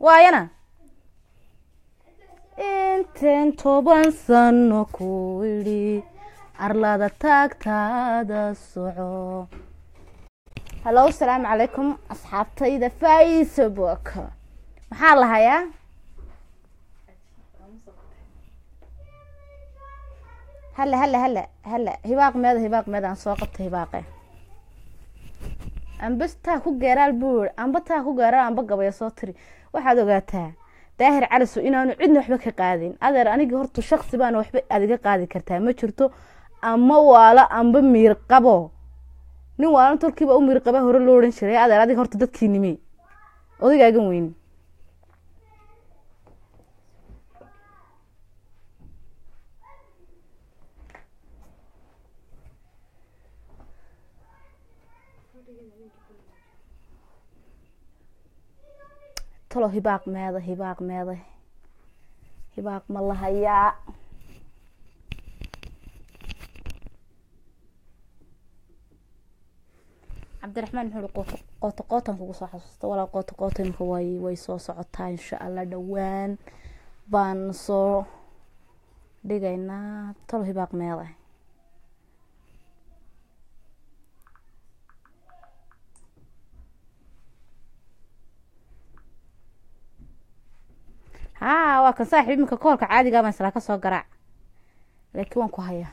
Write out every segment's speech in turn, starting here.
waayana inteen toban sano ku idhi arlada taagtaada soco hallo asalaamu calaykum asxaabtayda facebook maxaa la hayaa halla halla halla halla hibaaq meeda hibaaq meeda aan soo qabta hibaaqe amba taa ku geeraal buu iri amba taa ku geeraal amba gabaya soo tiri waxaad ogaataa daahir caliso inaanu cidna waxba ka qaadin adeer anigii horta shaksi baana waxba adiga qaadi kartaa ma jirto ama waalo amba miir qabo nin waalan tolkiiba u miir qaba hore loo odhan jiray adeer adiga horta dadkii nimi odagaagan weyni talo hibaaq meeda hibaaq meeda hibaaq ma la hayaa cabdiraxmaan muxuu ui qooto qootan kugu soo xasuusta walaa qooto qoota imika way way soo socotaa insha allah dhowaan baan soo dhigaynaa talo hibaaq meeda haa waa kan saaxiib iminka koolka caadigaa baan islaa ka soo garaac laakiin waan ku hayaa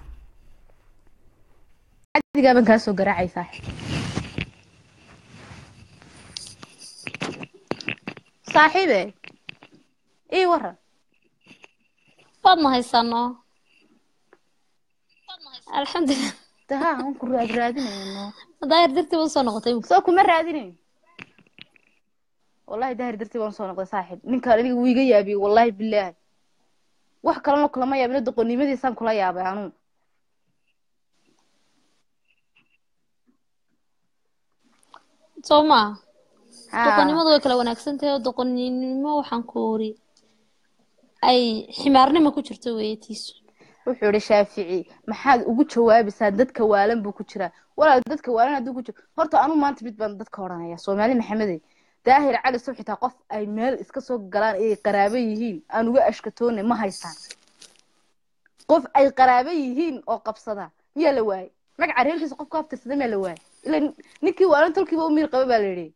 caadigaa baan kaa soo garaacay saaxiib saaxiibe ii waran waad ma haysano alxamdulilah daha aan ku raad raadinayno daahir dartii ba usoo noqotay imika soo kuma raadinayn wallahi daahir dartii baan usoo noqday saaxiib ninkaan aniga wuu iga yaabiyey wallahi bilaahi wax kalena kulama yaabina doqonnimadiisaan kula yaabay anuu soo maa Haa. doqonnimadu way kala wanaagsan tahay oo doqonnimo waxaan ku ori ay ximaarnimo ku jirto weeyatiisu wuxuu ihi shaafici maxaad ugu jawaabaysaa dadka waalan buu ku jiraa walaal dadka waalan hadduu ku jiro horta anuu maanta mid baan dadka odhanaya soomaali maxamedey daahir cali sow xitaa qof ay meel iska soo galaan ay qaraabo yihiin aan uga ashkatoone ma haystaan qof ay qaraabo yihiin oo qabsada miyaa la waayey magaca reerkiisa qof ku haftirsada miyaa la waayey ila ninkii waalan tolkiiba u miir qaba baa la yidhi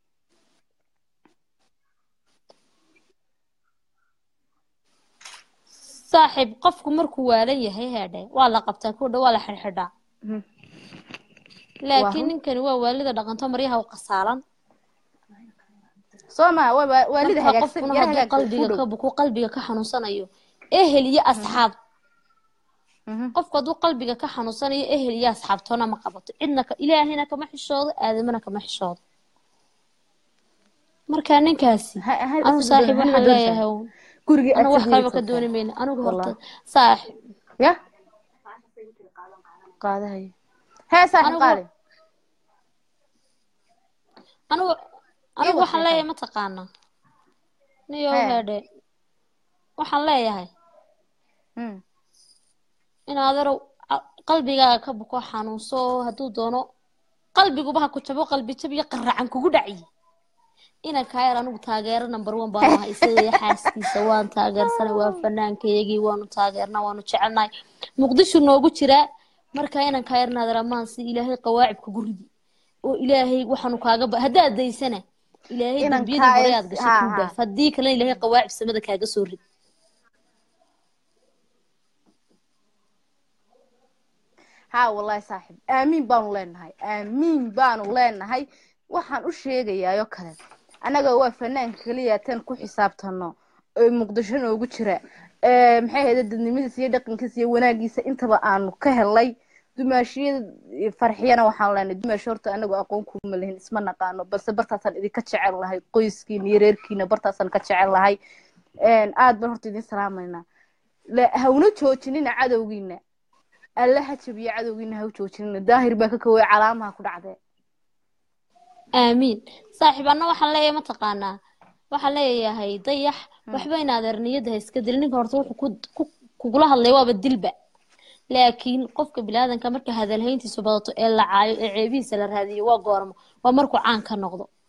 saaxiib qofku markuu waalan yahay heedhe waa la qabtaa ku dha waa la xidhxidhaa Mhm. laakiin Waa- ninkani waa waalida dhaqanto maryaha u qasaalan soo ma waa waa- waalida marka hagaagsan qofkuna yar hadduu hagaagsan qalbiga ku ka dhow buku qalbiga ka xanuunsanayo ehel iyo asxaab Mhm. qofku hadduu qalbiga ka xanuunsanayo ehel iyo asxaabtoona ma qabato cidna ka ilaahina kama xishoodo aadamana kama xishoodo marka ninkaasi Ha- ha- anu asal saaxiib doon- waxaan doon leeyahay saaxiib. uun, gurigii anu wax aad kaleba ka sameeyey dooni mayno anigu horta Wallah. saaxiib ya qaadahay hee saaxiib Anigu- qaali anigu anigu Ii waxaan waseexay. leeyahay mataqaanaa niyow Hee. heedhe waxaan leeyahay Hmm. in adeerow a- qalbigaaga ka buko xanuunso hadduu doono qalbiguba ha ku jabo qalbi jab iyo qaracan kugu dhaciye inan kaayar anigu taageero number one baan ahay isaga iyo xaaskiisa waan taageersanay waa fanaankayagii waanu taageernaa waanu jecelnahay muqdisho noogu jiraa marka inan kaayar naadir amaan si ilaahay qawaacib kugu ridi oo ilaahay waxaanu kaaga ba haddaad daysana ilaahay Inan dembiyadii hore kaayar- aad gashay haa, kuu haa. dhaaf haddii kalena ilaahay qawaacib samada kaaga soo rid haa wallahi saaxiib aamiin baanu leenahay aamiin baanu leenahay waxaan u sheegayaayoo kale annaga waa fanaanka keliya tan ku xisaabtano ee muqdisho noogu jira ee maxay ahayde dadnimadiisa iyo dhaqankiisa iyo wanaagiisa intaba aanu ka helay dumaashiyada farxiyana waxaan leenahay dumaashi horta anagu aqoon kuma lahin isma naqaano balse bartaasaan idinka jecel lahay qoyskiina iyo reerkiina bartaasaan ka jecel lahay aad baan horta idin salaamaynaa la- hawna joojinina cadowgiina alla ha jabiyo cadowgiina ha u joojinina daahir baa ka koway calaamaha ku dhacdee aamiin saaxiib anna waxaan leeyahay mataqaanaa waxaan leeyahay dayax waxba in adeer niyadda ha iska dilin ninka horta wuxuu ku- ku- kugula hadlay waaba dilba laakiin qofka bilaadanka marka hadalhayntiisu badato ee la caayo ee ceebihiisa la raadiyo waa goormo waa markuu caan ka noqdo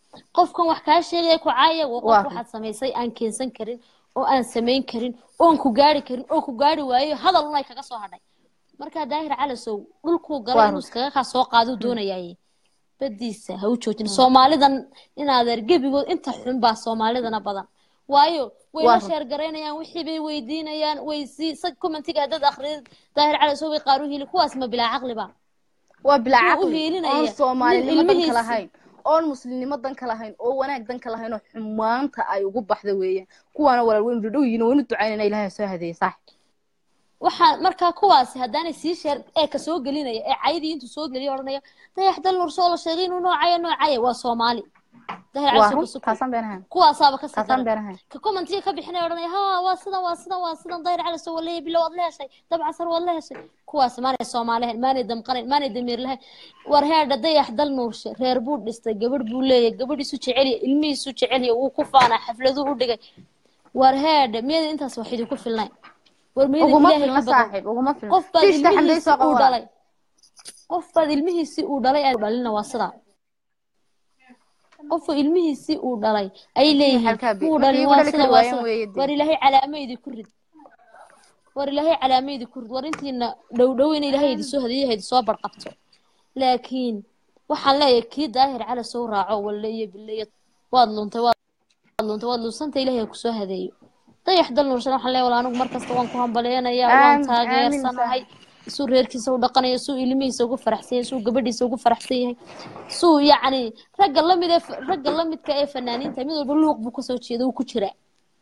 qofkan wax kaa sheegaya ku caaya waa Waa qof waxaad samaysay aan keensan karin oo aan samayn karin oon ku gaari karin oo ku gaari waayo hadal unay kaga soo hadhay markaa daahir calasow dhulkuu galay Waa inuu run. iskaga kaa soo qaaduu doonayaaye badiisa ha u joojin soomaalidan inaadeer gebigood inta xun baa soomaalidana badan waayo way Waa la run. sheer garaynayaan wixii bay weydiinayaan way si sa commentiga haddaad akhriyid daahir calasow bay qaar u hili kuwaas ma bilaa caqliba waa bilaa Wuu u caqli hiilinaya. oon soomaalinimo Nin danka ilmihiisa- lahayn oon muslimnimo danka lahayn oo wanaag danka lahayn oo xumaanta ay ugu baxda weeyaan kuwaana walaal weynu dhadhow yihiin waynu ducaynayna ilaahay soo hadeeye saaxib waxaa markaa kuwaasi haddaanay sii sheer ee ka soo gelinaya ee caydii intuu soo geliya odhanaya dayax dal nursoo la sheegay inuu noocaya noocaya waa soomaali dayax waa calasow run ka suko taasaan been ahayn kuwaasaaba ka sii taasaan daran been ahayn ka commentiga ka bixinaya odhanaya ha waa sidan waa sidan waa sidan dayr calasow waleeya bilo waad la heshay dabcasar waad la heshay kuwaas maanay soomaali ahayn maanay damqanayn maanay damiir lahayn war heerdha dayax dal nuurshe reer buu dhistay gabadh buu leeyahay gabadhiisu jecelya ilmihiisu jecelya wuu ku faanaa xafladuu u dhigay war heerdha miyada intaas wax idinku filnayn war miyada uguma ilaahay filna ka baqo saaxib uguma filna qof baad tiishta xamday ilmihiisii soo uu qaba dhalay qof baad ilmihiisii uu dhalay aan dhalina waa sidaa qofku ilmihiisii uu dhalay ay leeyihiin halkaa bi- wuu markii dhalin igu waa dhali sida kari waa waayeen sida weeye dee. war ilaahay calaamaydi ku rid war ilaahay calaamaydi ku rid war intiina dhow dhow in ilaahay idi soo hadiyo idi soo barqabto laakiin waxaan leeyahay kii daahir cala soo raaco walle iyo bille iyo waad luntay waad luntay waad lunsanta ilaahay ha kusoo hadeeyo dayax dal nuursan waxaan leeyahay wal anigu markasta waan ku hambaleynayaa waan Aamin, aamin, taageersanahay suu reerkiisa u dhaqanayo suu ilmihiisa ugu faraxsan yahay suu gabadhiisa ugu faraxsan yahay suu yacni ragga lamid ee ragga lamidka ee fanaaniinta mid walba luuq buu kasoo jeeda uu ku jiraa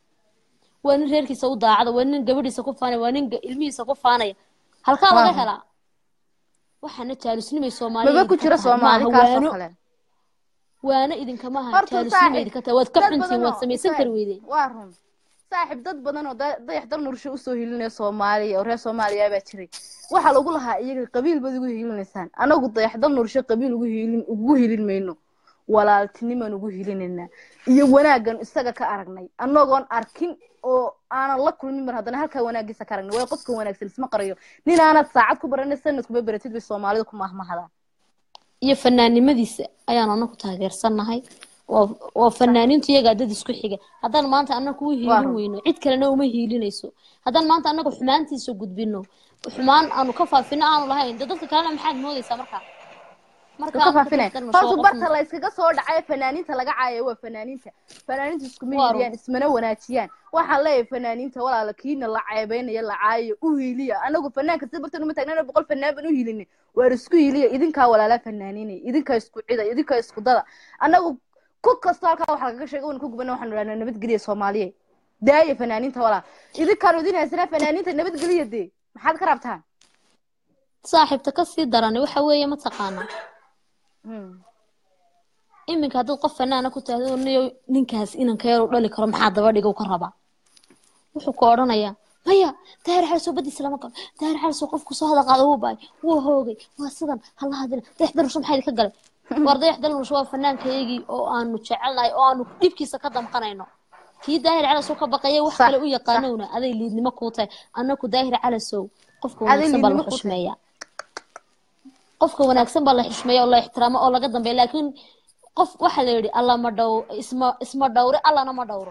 waa nin reerkiisa u daacada waa nin gabadhiisa ku faanaya waa nin ga- ilmihiisa ku faanaya halkaa laga Waaw. helaa waxaana jaalusnimay soomaaliya maba ku idinka jira tahay, soomaali maaha kaasoo waano kale waano idinkama aha horta jaalusnimay saaxib idinka tahay waad ka dad xuntiin badan waad oo- samaysan kari weydeen waa run saaxib dad badan oo da- dayax dal nursho usoo hilinaya soomaaliya oo reer soomaaliya baa jiray waxaa lagu lahaa iyaga qabiil baad ugu hilinaysaan anagu dayax dal nursho qabiil ugu hilin ugu hilin mayno walaaltinimaan ugu hilinaynaa iyo wanaaggan isaga ka aragnay anagoon arkin oo aanan la kulmin mar haddana halkaa wanaagiisa ka aragnay waayo qofka wanaagsan isma qarayo nin aanad saacad ku baranay sanad kuma baratid bay soomaalida ku mahmahadaan iyo fanaannimadiisa ayaan anaku taageersannahay waa waa fanaaniintu iyagaa dad isku xiga haddaan maanta anaku u hiilin run. weyno cid kalena uma hiilinayso haddaan maanta anagu xumaantiisa gudbino xumaan aanu ka faafino aanu lahayn dee dadka kalena maxaad moodaysaa markaa marka ka anagu faafinay dadkan ma soo horta qofna- barta la iskaga soo dhacay fanaaniinta laga caayo waa fanaaniinta fanaaniinta iskuma Waa hiiliyaan ismana wanaajiyaan waxaan leeyahay fanaaniinta walaala kiina la ceebeynaya la caayo u hiiliya anagu fanaanka si bartan uma taagnana boqol fanaan ban u hiilinay waar isku hiiliya idinkaa walaalaa fanaaniinay idinkaa isku cida idinkaa isku dada anagu ku kasto halkaa waxa lagaga sheega wan ku gubana waxaanu dhahnaa nabadgeliya soomaaliye daaya fanaaniinta walaa idinkaanu idin haysanaa fanaaniinta nabadgeliya dee maxaad ka rabtaan saaxiibta kasii darani waxa weeye mataqaanaa Hmm. iminka haddaad qof fanaana ku taahdo niyo ninkaas inanka yar u dhali karo maxaa daba dhiga u ka rabaa wuxuu ku odhanayaa maya daahir xalsoo badiisa lama galo daahir xalsoo qofku soo hada qaada wuu baay wuu hoogay waa sidan hala hadina dayax dalnusho maxaa idinka galay war dayax dalnusho waa fanaankaygii oo aanu jecelnahay oo aanu dhibkiisa ka damqanayno kii daahir calasow ka baqaya wax Sax, kale u yaqaanowna aday liidnimo kuu tahay annaku daahir calasow qofka Aday wanaagsan baa la liidnimo kuu tahay. xushmeeyaa qofka wanaagsan baa la xushmeeya oo la ixtiraamo oo laga dambeeya laakiin qof waxaa la yidhi alla ma dhow isma isma dhowre allana ma dhowro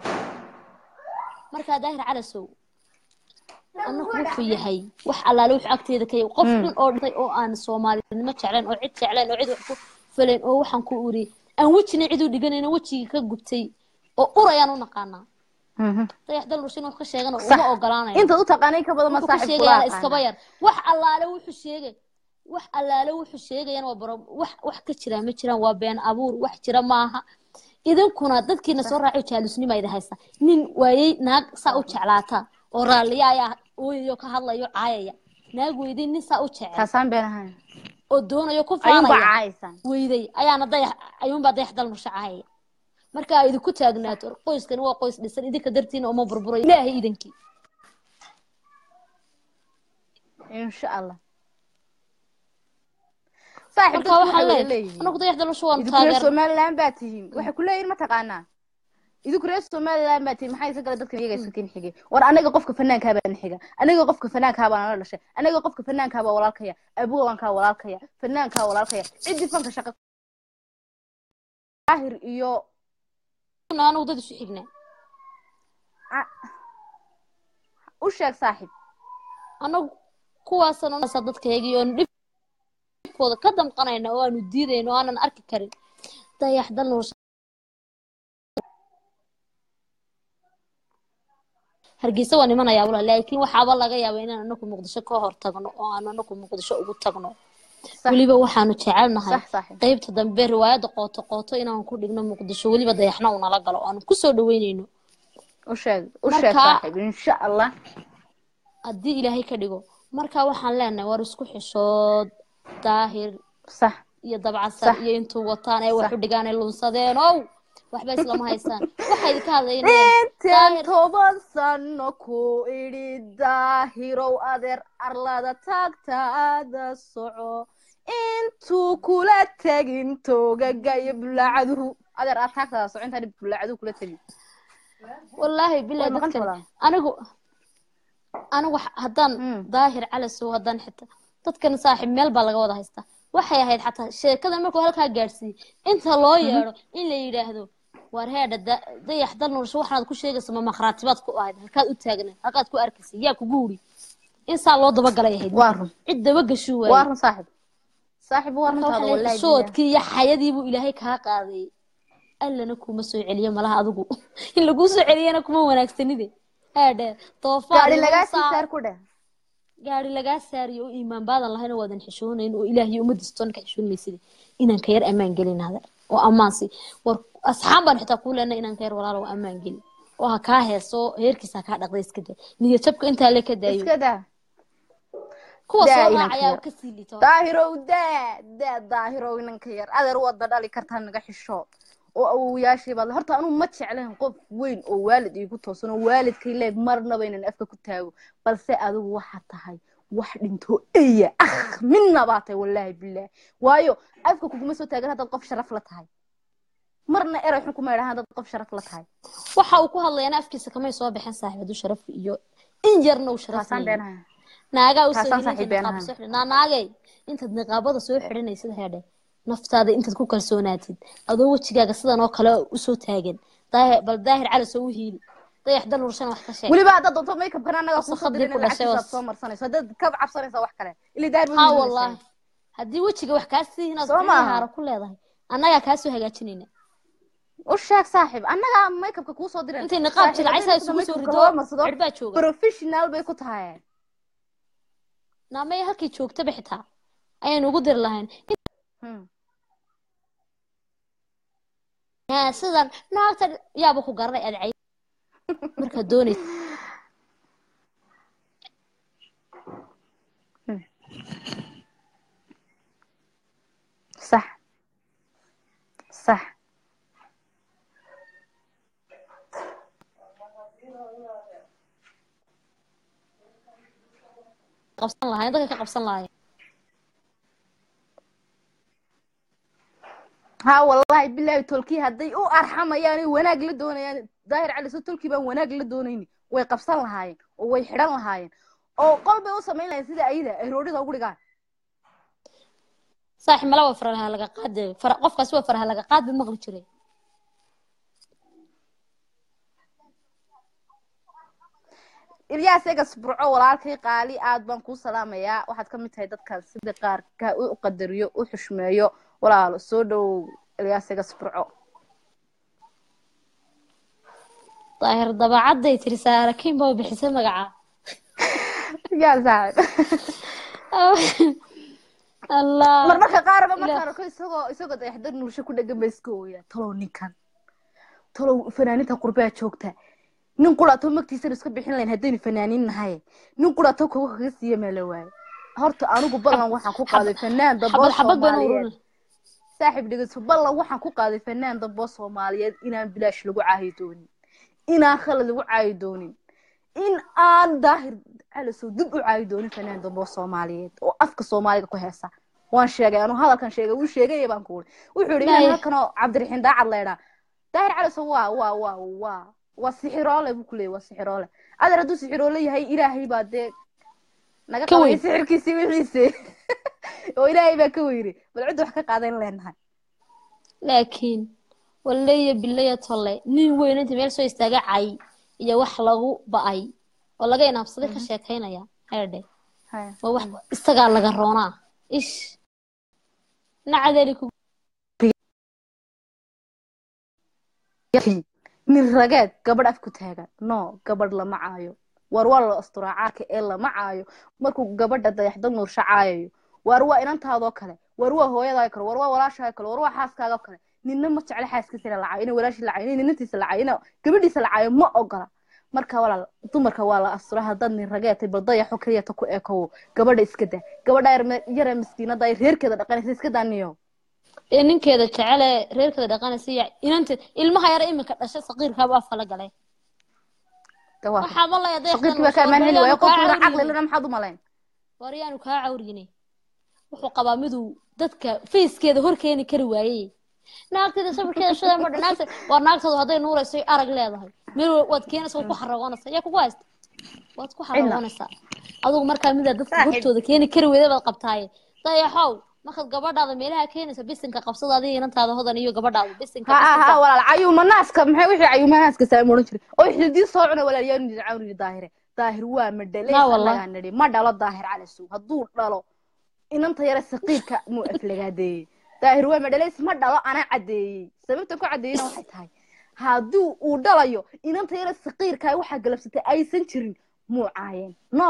markaa daahir calasow annagu wuxuu yahay wax allaale wuxuu agteeda ka yahay qof dhan oo dhintay oo aan soomaalinimo jeclayn oo cid jeclayn oo cid wax ku falayn oo waxaan ku uri aan wejina cid u dhiganayno wejigii ka gubtay oo urayaan u naqaanaa Mhm. dayax dal rushin wax ka sheegana Sax. uma ogolaanayo intaad u taqaanay ka badan ma wuxuu ka saaxib sheegayana kula iskaba yar wax allaale wuxuu sheegay wax allaale wuxuu sheegayana waa baro wax wax ka jira ma jiraan waa been abuur wax jira maaha idinkuna dadkiina soo raaco jaalusnima idi haysta nin waayey naag saa u jeclaata oo raalliya ayaa ooyayo ka hadlayo caayaya naag weydey nin saa u jecel taasaan been ahayn oo doonayo ku ayuunbaa faanaya caaysan weyday ayaana dayax ayuunbaa dayax dal nusha caayaya marka ay idinku taagnaato qoyskani waa qoys dhisan idinka dartiina uma burburayo ilaahay idinkii insha allah saaxib marka dadku waxaa waxay wada leeyahay leeyihiin anagu dayax dal nusha waanu idinku reer taageer somaliland baa tihiin waxay ku leeyihin mataqaanaa idinku reer somaliland baa tihiin maxaa isa gala dadkan iyaga iska kin xigay war anaga qofka fanaankaa baan xiga anaga qofka fanaankaa baan la dhashay anaga qofka fanaankaa baa walaalkaya abugawankaa walaalkaya fanaankaa walaalkaya ciddii fanka shaqa daahir iyo anagu dad isu xignaa A- u sheeg saaxiib anagu kuwaasaan unasa dadkaygii oonu dhibkooda ka damqanayna oo aanu diidayno oo aanan arki karin dayax dal nuur hargeysa waa nimanayaa walaal laakiin waxaaba laga yaabaa inaan anagu muqdisho ka hor tagno oo aan anagu muqdisho ugu tagno Sax. weliba waxaanu jecelnahay sax saaxiib qaybta dambe riwaayadda qooto qooto inaan ku dhigno muqdisho weliba dayaxna uu nala galo aanu kusoo dhaweynayno u sheeg u sheeg Marka- saaxiib insha allah haddii ilaahay ka dhigo marka waxaan leenahay war isku xishood daahir sax iyo dabcasar Sax. iyo intuu wataan ay wax Sax. u dhigaan ay lunsadeen ow waxba islama haystaan waxay idinka hadlaynayaan intaan daahir toban sano ku idhi daahirow adeer arlada taagtaada soco intuu kula tegin toogaga iyo bulaacaduhu adeer aad taagtaada soco intaan bulaacaduhu kula tegin wallaahi bilaa Way maqan dadkan tahay. anigu anigu h- haddaan Mm. daahir calasow haddaan xitaa dadkan saaxiib meel baa laga wada haystaa waxay ahayd xataa sheekadan markuu halkaa gaadhsiiyey inta loo yeedho in la yidhaahdo war heedha da- dayax dal nursho waxaad ku sheegaysa ma makhraatibaad ku ahayd halkaad u taagnayd halkaad ku arkaysay yaa kugu wuri in saa loo dabagalay ahayd waa run cid dabagashuu waa waayey run saaxiib saaxiib waa marka runtaada waxa la wallaahi soodkii iyo xayadii buu ilaahay kaa qaaday allana kuma soo celiyo malaha adigu in laguu soo celiyana kuma wanaagsanide haadhe doofaar gaari iyo lagaa saa- sii saar ku dheh gaari lagaa saariyo oo iimaan baadan lahayn oo waadan xishoonayn oo ilaahiyo umadiistoona ka xishoon mayside inaan ka yar ammaan gelin hada oo ammaansi war asxaan baan xitaa kuu leenay inaan ka yar walaalo oo ammaan gelin oo ha kaa heeso heerkiisa ha kaa dhaqday iska daa niyad jabka intaa le ka daayo iska daa kuwa daa soo inaan raacayaa ka oo kasii liito daahirow daa daa daahirow inanka yar adeer wada dhali kartaa naga xisho oo awowayaashii baad horta anuu ma jeclayn qof weyn oo waalid iigu toosan oo waalidkay leeg marnaba inaan afka ku taago balse adigu waxaa tahay wax dhinto eya ah midna baa tahay wallaahi bilaahi waayo afka kuguma soo taagan haddaad qof sharaf la tahay marna eray xun kuma idhahan haddaad qof sharaf la tahay waxa uu ku hadlayana afkiisa kamay soo bixin saaxiib hadduu sharafka iyo in yarna uu sharaf taasaan leeyahay beenaha naagaa usoo Taasaan hilinta saaxiib been niqaab ahaan. soo xidhan naa naagay intaad niqaabada soo xidhanaysid heedhe naftaada intaad ku kalsoonaatid adoo wejigaaga sidan oo kale usoo taagan daahir bal daahir cali soo u hiili dayax dal urshana wax ka sheeg weliba haddaad doonto makeupkan annaga Wasakh kuusoo haddii ku dirin dhashay lacagtiisaad was- soo marsanayso haddaad ka cabsanaysa wax kale ili daahir haa wallaahi haddii wejiga wax kaa sii inaad Soo maaha. haaro ku leedahay annagaa kaa soo hagaajinayna u sheeg saaxiib annagaa makeupka kuusoo diran intay niqaab jilcaysaa isugu soo rido cirbaa jooga professional bay ku tahay naamaya halkii joogtaba xitaa ayaynu ugu diri lahayn Hmm. yaa sidan naagta yaaba ku garanay aad cay markaad doonaysa صح صح qabsan lahayn dadka ka qabsan lahayn ها والله بالله تولكي هدي او ارحميان wanaag la doonayaan daahir cali soo tolkii baan wanaag la doonayni way qabsan lahaayeen oo way xidhan lahaayeen oo qol bay u samayn lahayn sida ayada ay roodhida ugu dhigaan saaxiib mala waa faraha laga qaadi fara qofkaas waa faraha laga qaadi maqli jiray ilyaas egas burco walaalkay qaali aad baan kuu salaamayaa waxaad ka mid tahay dadkan sida qaarka u qadariyo u xushmeeyo walaalo soo dhowow ilyaas egas burco daahir dabacaday tiri saarakiin baa bixisay magaca yaa saaxib allah marmarka qaarba Ilaah. markaan arko isagoo isagoo dayaxdar nuursho ku dhegan ba iska ooyaa talow ninkan talow fanaaninta qurbaa joogta nin quraato magtiisana iska bixin lahayn haddaynu fanaanin nahay nin quraato kuwa kaga siiya maa la waaye horta anigu ballan waxaan ku qaaday fanaan damboo xabad xabad baynu soomaaliyeed ururin saaxiib dhegeyso ballan waxaan ku qaaday fanaan damboo soomaaliyeed inaan bilaash lagu caayi doonin inaan khalad lagu caayi doonin in aan daahir calasow dib u caayi doonin fanaan damboo soomaaliyeed oo afka soomaaliga ku heesa waan sheegay anuu hadalkan sheegay wuu sheegaya baan ku uri wuxuu yidhi Maya. inaan halkanoo cabdiraxiin daacad leydhaa daahir calasow waa waa waa waa waa sixiroole buu ku leeyay waa sixiroole adeer hadduu sixiroole yahay ilaahay baa dee naga Ka qabay weyn. sixirkiisii wixiise oo ilaahay baa ka weyri bal cidda wax ka qaadan leenahay laakiin wallaya bilaya tolle nin weyn inta meel soo istaaga cay iyo wax lagu ba'ay oo laga inaabsaday ka sheekaynaya heedhe Haya. waa wax isagaa laga roonaa ish nacadeeli ku nin rageed gabadh af ku taagan no gabadh lama caayo war waa la asturaa caarka ee lama caayo markuu gabadha dayaxda nuursha caayayo war waa inantaadoo kale war waa hooyadaao kale war waa walaashaao kale war waa xaaskaagoo kale ninna ma jecla xaaskiisa ina lacaayo ina walaashii lacaayo ina ninantiisa lacaayo ina gabadhiisa lacaayo ma ogola marka walaal dumarka waa la asturaa haddaad nin rageetay bal dayaxo keliyata ku ekowo gabadha iska daa gabadha yar- yare miskiinada ay reerkeeda dhaqanaysa iska daa niyo ee ninkeeda jecele reerkeeda dhaqanaysa iyo inanteed ilmaha yara iminka dhashay saqiirkaaba afka la galay Dee waa waxaa ma laya shaqiirkii baa ka ammaan heli waayo qofkuna caqli lana maxaad u malayn waryaanu kaa cawriyine wuxuu qabaa miduu dadka fayskeeda hor keeni kari waayey naagteeda sawirkeeda shada madha naagta waa naagtooda hadday nuurayso arag leedahay meel wa- waad keenaysa waad ku xaragoonaysaa yaa kugu haysta waad ku xaragoonaysaa adigu markaa midaa dadka Saaxiib. hortooda keeni kari weyda baad qabtaaye dayaxow markaad gabadhaada meelaha keenaysa bisinka qabsada adiga inantaada hodan iyo gabadhaada bisinka ha ha bisinka ha walaal cayuuma naaska maxay wixii cayuuma naaska saam oran jiray oo xididii soo cuna walaal yaa nidi caawni daahire daahir waa ma dhalay La wallah. anagaa nidhi ma dhalo daahir cali suug hadduu dhalo inanta yare saqiirka muu aflagaadeeyey daahir waa ma dhalays ma dhalo anaa caddeeyey sababta ku caddeeyena waxay tahay hadduu uu dhalayo inanta yare saqiirka waxaa galabsatay aysan jirin muu caayeen no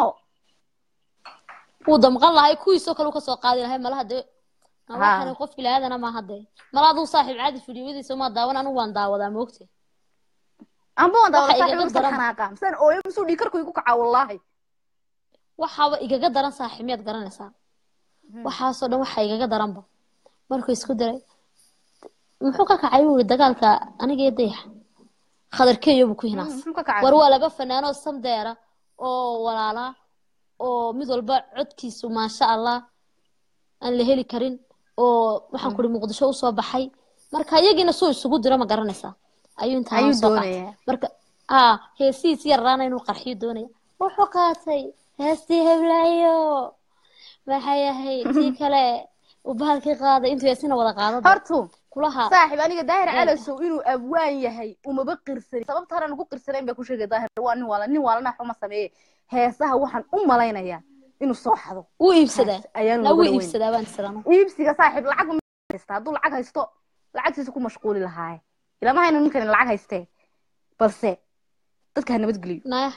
wuu damqan lahay kuwiisoo kale uu kasoo qaadi lahay malaha dee Ha. waxaan qof bilaaadana maaha dee mala aduu saaxiib caadi fidyowadiisa maa daawan anigu waan daawadaa moogte amba waan daawada Waxa igaga saaxiib daran- xanaaqa misaan ooyo misuu dhiikarku igu kacaa wallaahi waxaaba igaga daran saaxiib miyaad garanaysaa waxaasoo dhan waxaa igaga daranba markuu isku diray muxuu ka kacay buu yiri dagaalka aniga iyo dayax khadarkeeyo buu ku hinaas muxuu ka kacay war waa laba fanaanoo samdeera oo walaala oo mid walba codkiisu maasha allah aan la heli karin oo waxaan kuri muqdisho usoo baxay marka iyagiina suu isugu diro ma garanaysaa ayuu intaa Ayuu soo qaatay doonayaa. marka ah heesihiis yarraana inuu qarxiyo doonaya wuxuu qaatay heestii heblaayo maxay ahayd tii kale uu bahalkii qaaday intuu heesina wada qaado hortu kulaha saaxiib aniga daahir Ee. calasow inuu abwaan yahay umaba qirsanin sababta hore ugu qirsanayn baa ku sheegay daahir waa nin waala nin waalana xuma sameeye heesaha waxaan u malaynayaa inuu soo xado wuu iibsadaa Hees ayaan na looga wuu dhaweyn. iibsadaa baan tirano iibsiga saaxiib lacag ma haysta hadduu lacag haysto lacagtiisa ku mashquuli lahaaye ilama hayna ninkan lacag haystee balse dadka ha nabadgeliyo naya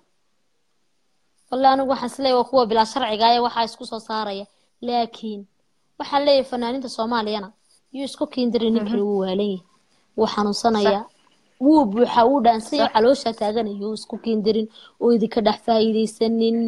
wallahi anigu waxaan isleeyahay waa kuwa bilaa sharciga ee waxaa isku soo saaraya laakiin waxaan leeyahay fanaaniinta soomaaliyana yuu isku kiindiray ninkani wuu waalan yahay wuu xanuunsanayaa wuu buuxaa wuu dhaansaya caloosha taaganaya wuu isku kiindirin oo idinka dhex faa'iidaysanin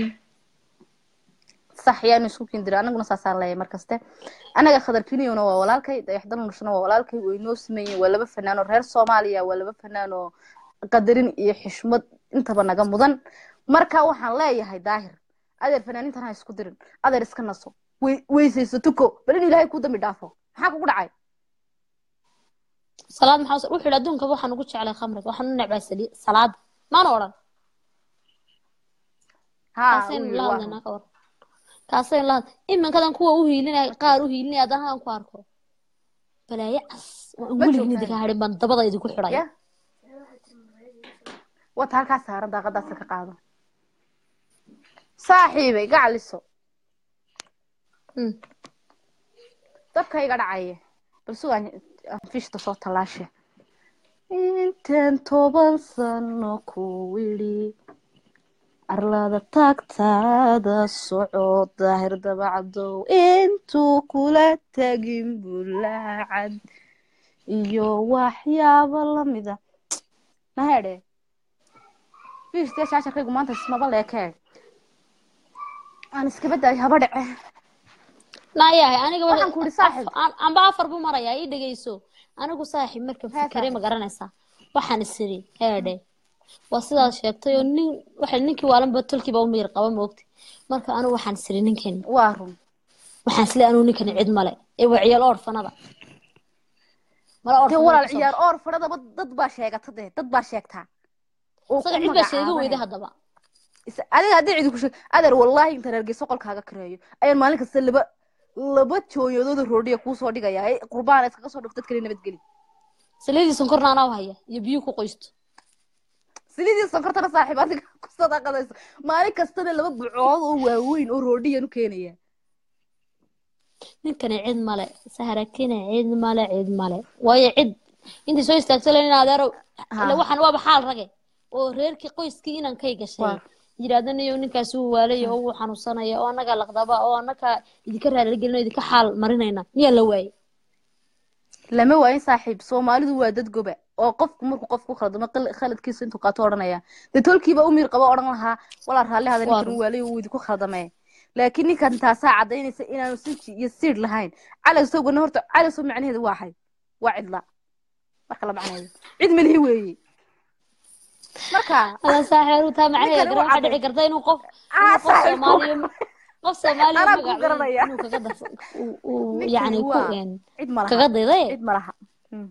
sax yaanu isku kindira anaguna saasaan leeyahay markaste anaga khadar kiniyona waa walaalkay dayaxdan nushna waa walaalkay way noo sameeyeen waa laba fanaan oo reer soomaaliya waa laba fanaan oo qadarin iyo xishmad intaba naga mudan marka waxaan leeyahay daahir adeer fanaanintan ha isku dirin adeer iska naso wey- weysayso tuko bal in ilaahay ku dambi dhaafo maxaa kugu dhacay salaad maxaa wuxuu yidhi adduunkaba waxaan ugu jeclay khamriga waxaan u necbaa sali- salaada maana odhan ha kaasaynu uu la yidhi, waa hadlaynaa ka war kaasaynu la hadla iminkadan kuwa u hiilinaya qaar u hiilinaya haddana hadan ku arko balaayo cas waan Ma weligiin joogtaan? idinka hadhin baan dabada idinku xidhaya ya wata halkaa saaran daaqadaasa ka qaado saaxiibay gacaliso Mm. dabka iga dhacaya bal sugaan fishta soo tallaashe intaan toban sano ku widhi arlada taagtaada soco daahir dabacdow intuu kula tagin bulaacad iyo waxyaabo lamida mahedhe fishte shaasharkaygu maanta ismaba leekee aan iskaba daay haba dhece naayahay aniga wa- Waxaan ku idhi saaxiib. af- an- amba afar buu marayaa ii dhegeyso anigu saaxiib markan Hee, fikray ma saaxiib. garanaysaa waxaan isiri heedhe waa sidaad sheegtay oo nin waxa ninkii waalanba tolkiiba u miyir qaba moogti marka anigu waxaan isiri ninkani waa run waxaan isle anigu ninkani cid male ee waa ciyaal orfanada mala dee orfanada walaal kasoo ciyaar oor fadhadaba dad baa sheegata dee dad baa sheegtaa oo isaga ku cid baa sheega magacaabanaya. weyda haddaba Is- adiga haddii cidi ku sheeg adeer wallaahi intaan hargeysa qolkaaga kareeyo ayaan maalin kasta laba laba jooyadooda roodhiya kuu soo dhigaya ee qurbaan iskaga soo dhigto dad kale nabadgeli saliidii sonkorna anaa u haya iyo biyo ku qoysto silidii sonkortana saaxiib adiga ku sadaqadayso maalin kastana laba bucood oo waaweyn oo roodhiyan u keenaya ninkani cid male saharakina cid male cid male waayo cid intii soo istaagto len in adeero ila waxaan waaba xaal rage oo reerkii qoyskii inankay gashay Waa. yidhaahda niyo ninkaasi wuu waalaya oo wuu xanuunsanaya oo annagaa laqdaba oo annagaa idinka raaligelina idinka xaal marinayna miyaa la waayey lama waayin saaxiib soomaalidu waa dad goba oo qofku markuu qof ku khaldamo qal- khaladkiisa intuu qaato odhanaya dee tolkiiba u miir qaba odhan lahaa walaa raalli hada ninkan Waa. waalay uu idinku khaldamee laakiin ninkan taasaa cadaynaysa inaanu sinji iyo siid lahayn calowsowgana horta calowsow macnaheedu waa xay waa cidla marka la macnaheedu cid melihi weeye marka ala saaxeeru taa macnaheeda Ninkan garan wuu waxaa dhici cadday. karta inuu qof Ah, inuu qof saaxiib, soomaaliya qof soomaaliya Anaa ku magac garanaya. inuu kaga darso uu- uu Ninkani yacni ku waa- een, cid ma kaga laha dayday cid ma laha Mm.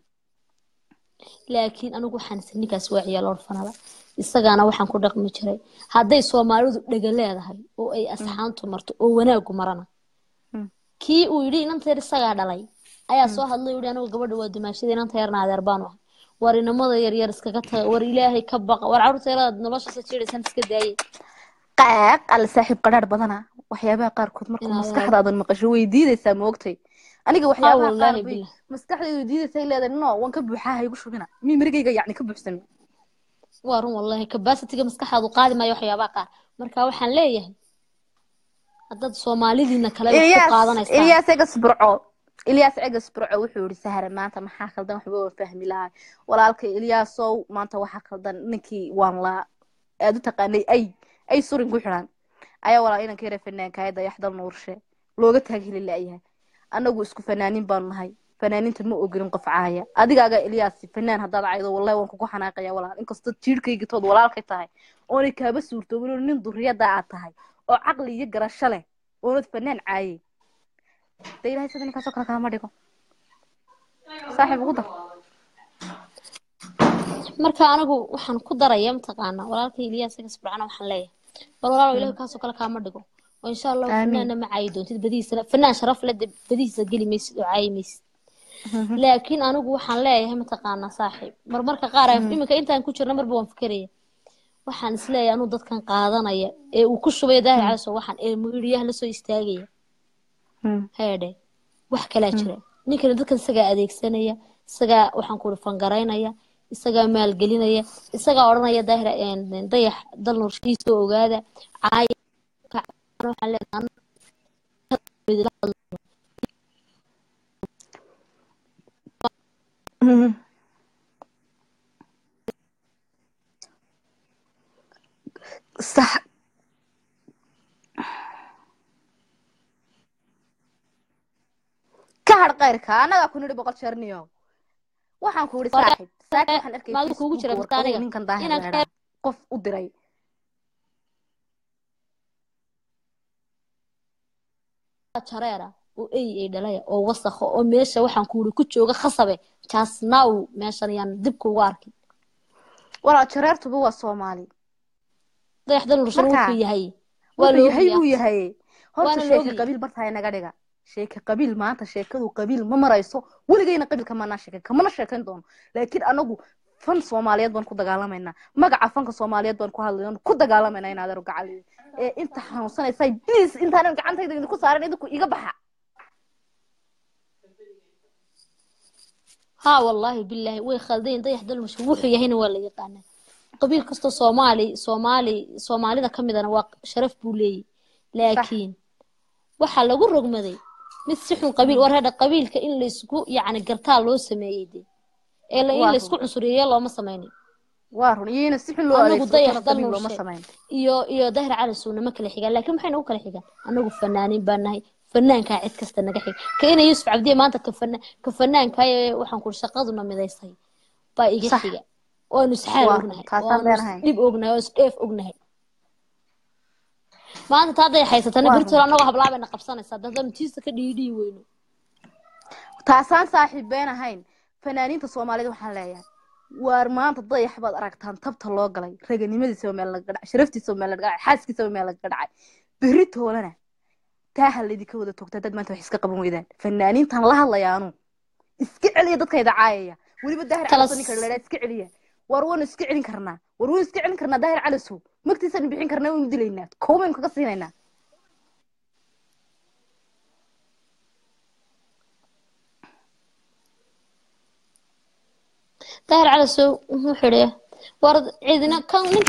laakiin anigu waxaan isir ninkaas waa ciyaal orfanada isagaana waxaan ku dhaqmi jiray hadday soomaalidu dhega leedahay oo ay asxaantu marto oo wanaagu marana Mm. kii uu yidhi inanteer isagaa dhalay ayaa soo hadlay yidhi anigu gabadha waa dumaashada inanta yarna adeer baanu ahay war inamada yaryar iskaga taga war ilaahay ka baqa war carruurta yarada noloshaasa jiidhaysan iska daayay qaaq alla saaxiib qadhaadh badana waxyaabaha qaarkood markuu Inaa maskaxdaadan maqasho way diidaysaa ma ogtay aniga waxyaabaha qaar wallaahi bay billah. maskaxdaydu diidaysay leedahay no waan ka buuxaa ha igu shubina mi mirigayga yacni ka buuxsami waa run wallahi capacity-ga maskaxaadu qaadi maayo waxyaabaha qaar marka waxaan leeyahay haddaad soomaalidiina kale wax ku ilyaas qaadanaysaan ilyaas egas burco ilyaas egas burco wuxuu yihi sahare maanta maxaa khaldan waxba waan fahmi lahay walaalkay ilyaasow maanta waxaa khaldan ninkii waan laa aad u taqaanay ay ay surin ku xidhan ayaa walaa inanka yare fanaanka hay dayaxdal nuurshe looga taag heli la'yahay annagu isku fanaanin baanu nahay fanaaniinta ma ogolin qof caaya adigaaga ilyaasi fanaan haddaad caydo wallahi waan kugu xanaaqaya walaal inkastoo jiirhkaygitood walaalkay tahay oonay kaaba suurtoobin oo nin duriyada aad tahay oo caqli iyo garasho leh oonad fanaan caayay de ilahay sida ninkaasoo kale kalama dhigo saaxiib ugu dar marka anigu waxaan ku daraya mataqaana walaalkay ilyaas igas burcana waxaan leeyahay bal walaalow ilahi kaasoo kale kaama dhigo oo insha allahu Aamin. fanaanna ma caayi doontid badihiisana fanaan sharaf le dee badihiisa geli maysid oo caayi maysid laakiin anigu waxaan leeyahay mataqaana saaxiib marmarka qaar aan- iminka intaan ku jirna marba waan fikeraya waxaan isleeyahay anuu dadkan qaadanaya ee uu ku shubaya daahir calaso waxaan ee muiriyaha lasoo istaagaya heedhe wax kalaa jira ninkani dadkan isagaa adeegsanaya isagaa waxaan kuuri fangaraynaya isagaa maalgelinaya isagaa odhanaya daahir een, dayax dal norshihiisa oo ogaada caaya ka- waxaan leeyahay anu- sax ka har qayrka annagaa ku nidhi boqol jeer niyow waxaan ku idhi Walaal- saaxiib saaki waxaan arkay maalin kuugu jira Facebooka warqado aniga. ninkan daahir Inaan leedhaa qof u diray jareera oo ey ay dhalaya oo wasakha oo meesha waxaan kuuri ku jooga khasabe jaasnaaw meeshan yaan dib kuugu arkin walaal jareertuba waa soomaali dayax dal norshan Marka, wuxuu yahay waa wuxuu la yahay buu ogyahay yahay horta Waana la sheeka ogyahay. qabiil bartahay naga dhiga sheeka qabiil maanta sheekadu qabiil ma marayso weligayna qabiilka maanaa sheekan kamana sheekayn doono laakiin anagu fan soomaaliyeed baan ku dagaalamaynaa magaca fanka soomaaliyeed baan ku hadlayno ku dagaalamaynaa in adeero gacal ee inta xanuunsanaysa please intaanan gacantayda idinku saaran idinku iga baxa ها والله بالله way khaldeen dayax dalmasho wuxuu yahayna waa la yaqaanaa qabiil kastoo soomaali soomaali soomaalida ka midana waa sharaf buu leeyahy laakiin waxaa lagu rogmaday mid si xun qabiil war hadha qabiilka in laysku yacni gartaa loo sameeyey de ee la in Waa laysku cunsuriyeeyo looma sameynin waa run iyana si xun loo Anagu adeegsado dayax kana dal qabiil looma nurshe. samayn iyo iyo dahir cali suuna ma kala xigaan laakiin maxay nagu kala xigaan anagu fanaaniin baan nahay fanaankaa cid kasta naga xiga ka ina yuusuf cabdiye maanta ka fana ka fanaankaa ee waxaan ku shaqaduna midaysay baa iga Sax. xiga waanu isxaal Waa, ognahay taasaan waanu leenahay. isdhib ognahay oo isdheef ognahay maanta taa haday haysatana Waa birtol annagoo hablaabayna qabsanaysaa dadanu tiista ka dhiidhii weyno taasaan saaxiib been ahayn fanaaniinta soomaalida waxaan leeyahay waar maanta dayax baad aragtaan tabta loo galay raganimadiisaba meel laga dhacay sharaftiisaba meel laga dhacay xaaskiisaba meel laga dhacay berri toolana taaha laydinka wada togtaa dad maanta wax iska qaban weydaan fanaaniintan la hadlayaanu iska celiya dadkayda caayaya weliba daahir Talas- calasow ninka ladhaa iska celiya war waanu iska celin karnaa war waanu iska celin karnaa daahir calasow magtiisanu bixin karnaa waynu dilaynaa koobaynu kaga siinaynaa daahir calasow wuxuu xidhi war cidina kan nin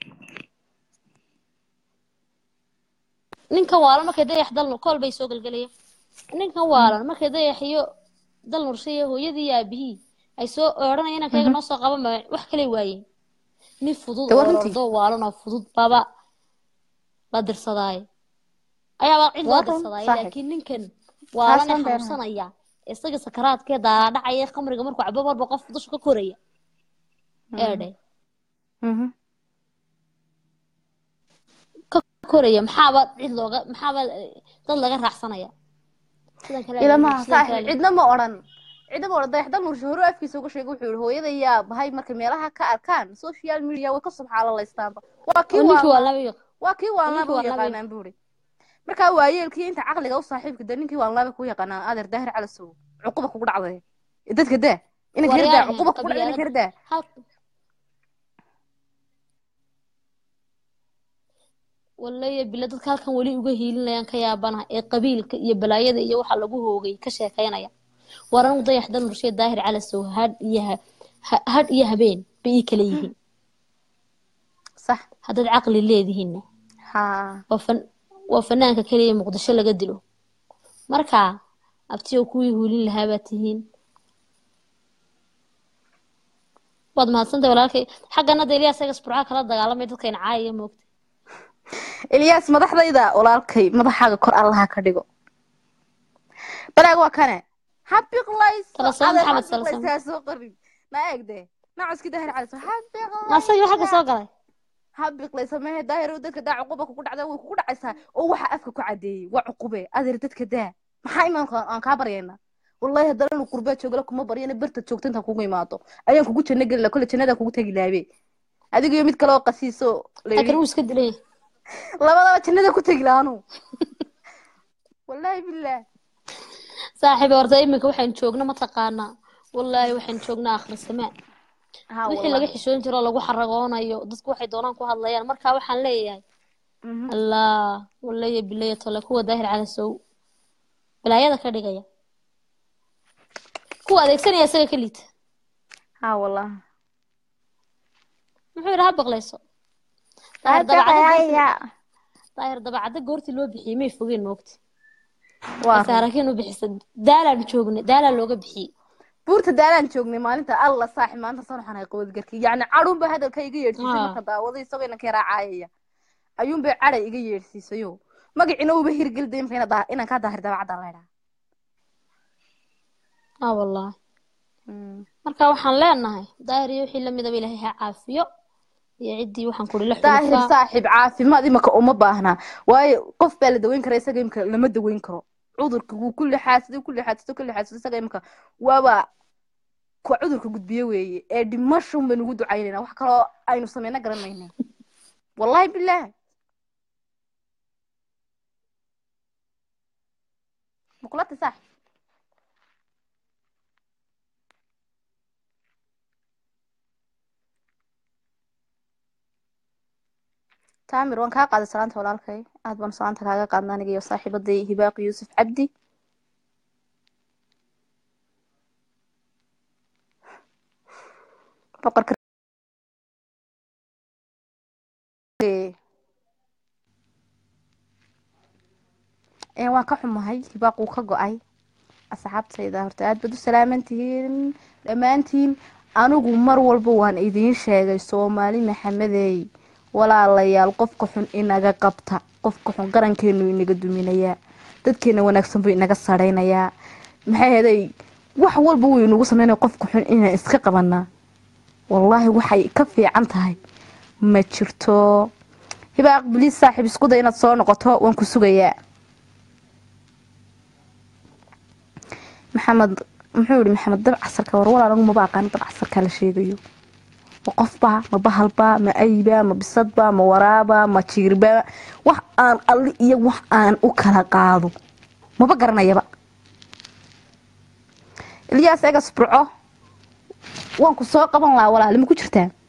ninkan waalan markay dayax dal kool bay soo gelgelaya ninkan waalan markay dayax iyo dal nurshiya hooyadii iyo aabihii ay soo odhanaya inankayga noo soo qaban maayo wax kale waayeen nin fudud Dee waa oo runtii. ordo waalan oo fudud baba la dirsadaaye ayaaba cid loo Waa run, dirsadaaye saaxiib. laakiin ninkan waalan ee Taasaan beenahay. xanuunsanaya isaga sakaraadkee daadhacaya khamriga markuu cabo marba qof dusha ka koraya eedhe Mhm. ka koraya maxaaba cid looga maxaaba eh, dad laga raacsanaya sidan kale ilamaha sidan saaxib kale cidna ma odhan cidna ma odhan dayaxdal nurshe hore afkiisa uga sheegay wuxuu yihi hooyada yaa bahay markay meelaha ka arkaan social media way ka subxaalaleystaanba waa kii oo ninkii waa waa laba yaq waa kii waanlaaba ninkii u waa laba yaqaanaan buuri markaa waayeelkii inta caqliga u saaxiibka de ninkii waanlaaba ku yaqaanaan adeer daahir calasow cuquba kugu dhacday dadka daa inanka herdaa Waryahan, cuquba kugu dhacday inanka qabyaalad. herdaa hal wallaahi bila dadka halkan weli uga hiilinayaan ka yaabanaha ee qabiilka iyo balaayada iyo waxa lagu hoogay ka sheekaynaya war anigu dayax dal nurshe daahir calasow hadh iyo ha- ha- hadh iyo habeen bay ii kala yihiin sax haddaad caqli leedihiinna haa waa fan waa fanaanka keliya muqdisho laga dilo marka abtiyo kuwii huulin lahaa baad tihiin waad mahadsantahay walaalkay xaggana de ilyaas egas burca kala dagaalamay dadkayna caayaya moogta ilyaas madaxdayda walaalkay madaxaaga kor allaha ka dhigo balaag waa kane habiqlayso Talasamo adeer Maxamed habiqlayso Talasamo. ha soo qorin ma eegde nacoski daahir calasow asagii xagga soo galay habiqlayso mehe daahir dadka daa cuquba kugu dhacda way kugu dhacaysaa oo waxa afka ku cadeeyey waa cuqube adeer dadka daa maxaa imaanka aan kaa baryayna wallahi haddana inu qurbaa joogala kuma baryana barta joogta intaan kugu imaado ayaan kugu janno gelila kole jannada kugu tegi laabe adiga iyo mid kale oo qasiiso la laakiin yidhi wuu iska dilay labadaba jannada ku tegi laanu wallahi billaah saaxiiba horta iminka waxaan joogna mataqaanaa wallaahi waxaan joognaa akhri samaan haa wixii laga xishoon jiro oo lagu xaragoonayo dadku waxay doonaan ku hadlayaan marka waxaan leeyahay Mhm. allah wallaya bilaya tole kuwa daahir calasow balaayada ka dhigaya kuwa adeegsanaya isaga ka liita haa wallah muxuu yidhi ha baqlayso daahir dabacada goortii- daahir dabacada goortii loo bixiyey may fogeen moogti waa saarakiin u bixisa daalaan joognay daalaa looga bixiyey buurta daalaan joognay maalinta alla saaxib maanta san waxaan hay qawadgarkii yacni cadhuunba hadalka iga yeedhsiisay Ah. marka daawada isagoo inanka yaraa caayaya ayuunbay caday iga yeedhsiisayo magacina uuba hirgelday imka ina daa- inaan kaa daahir daabacadda laydhaa ah wallahi marka waxaan leenahay daahir iyo wixii lamidaba ilaahay ha caafiyo iyo ciddii waxaan kuri la daahir xulufaa saaxib caafimaad imaka uma baahna waayo qof baa la daweyn kara isaga imka lama daweyn karo cudurka wuu ku lixaadsaday ku lixaadsaday ku lixaadsaday isaga imka waaba kuwa cudurka gudbiye weeye ee dhimashun baynu ugu ducaynayna wax kaloo aynu sameyna garan mayna wallahi bilaah muqlata saaxib taamir waan kaa qaaday salaanta walaalkay aad baan salaanta kaaga qaadna aniga iyo saaxiibaday hibaaq yuusuf cabdi boqorka Ee, waan ka xumahay hibaaq uu ka go-ay asxaabtayda horta aad baad u salaamantihiin dhammaantiin anigu mar walba waan idiin sheegay soomaali maxamedey walaalayaal qofka xun inaga qabta qofka xun qarankeenu inaga duminayaa dadkeena wanaagsan buu inaga saraynayaa maxay heday wax walba wuu inagu sameynaya qofka xun inaan iska qabanaa wallaahi waxay ka fiican tahay ma jirto hibaaq biliis saaxiib isku day inaad soo noqoto waan ku sugayaa maxamed muxuu yihi maxamed dab casarka war walaal anigu maba aqaan dab casarka la sheegayo ma qofba ma bahalba ma ayba ma bisadba ma waraaba ma jiirba wax aan alli iyo wax aan u kala qaado maba garanayaba ilyaas egas burco waan ku soo qaban lahaa walaali ma ku jirtaa